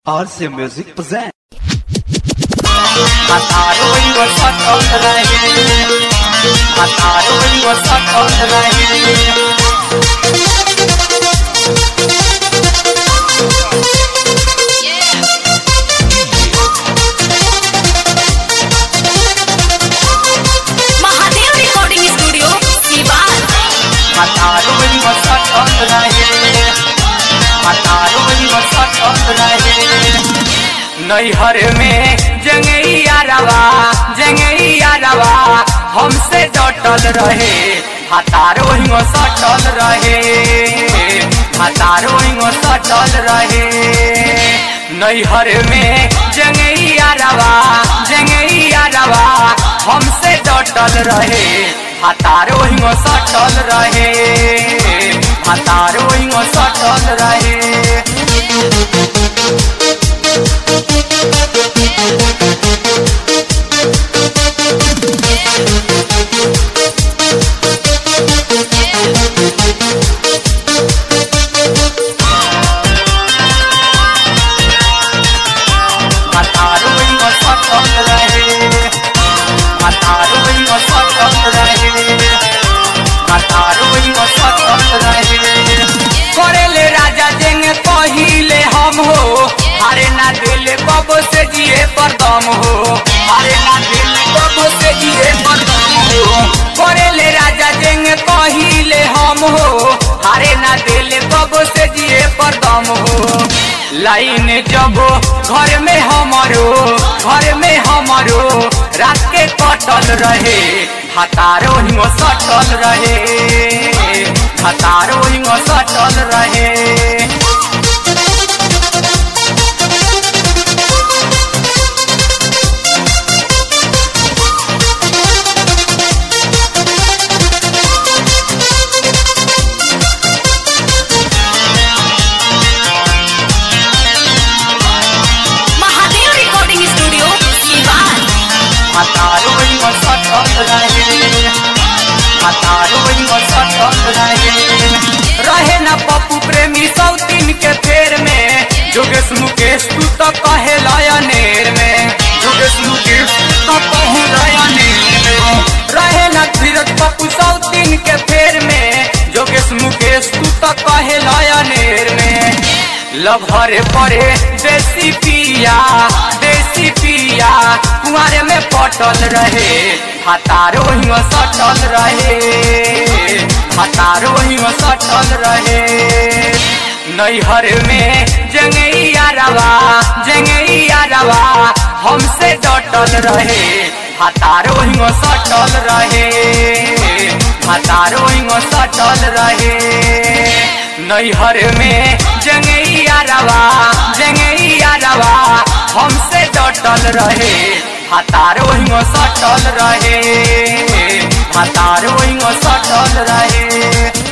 RC Music present. Mataron was hot on the line. Mataron was hot on the line. Mahadev recording studio Siwan Mataron was hot on the line. Mataron was hot on the line. नैहर में जंगैया रवा जंगैया रवा हमसे डटल रहे हतारो हिंगो सटल रहे हतारो हिंगो सटल रहे नैहर में जंगैया रवा जंगैया रवा हमसे डटल रहे हतारो हिंगो सटल रहे हतारो हिंगो सटल रहे हतारो हिंगो सटल रहे हतारो हिंगो सटल रहे हतारो हिंगो सटल रहे करेले राजा जेंग कहिले हम हो हारे ना दिल कब से जिए पर दम हो हारे ना दिल कब से जिए पर दम हो करेले राजा जेंग कहिले हम हो हारे ना दिल कब से जिए पर दम हो लाइन जब घर में हमारो घर में हमारो रात के कटल रहे हतारो हिंगो सटल रहे हतारो हिंगो सटल रहे महादेव रिकॉर्डिंग स्टूडियो सीवान हतारो हिंगो सटल रहे हतारो हिंगो सटल रहे रहे न पप्पू प्रेमी सौतीन के फेर में जोगेश मुकेश तू तो कहे लयनेर में जोगेश मुकेश तू तो कहे लयनेर में रहे न धीरज पप्पू सौतीन के फेर में जोगेश मुकेश तू तो कहे लयनेर में लभरे परे देसी पिया देसी पिया कुआरे में पटल रहे हतारो हिंग सटल रहे हतारो हिंग सटल रहे नैहर में जंगैया रवा जंगैया रवा हमसे डटल रहे हतारो हिंग सटल रहे हतारो हिंग सटल रहे नैहर में जंगैया रवा जंगैया रवा हमसे डटल रहे हतारो हिंगो सटल रहे हतारो हिंगो सटल रहे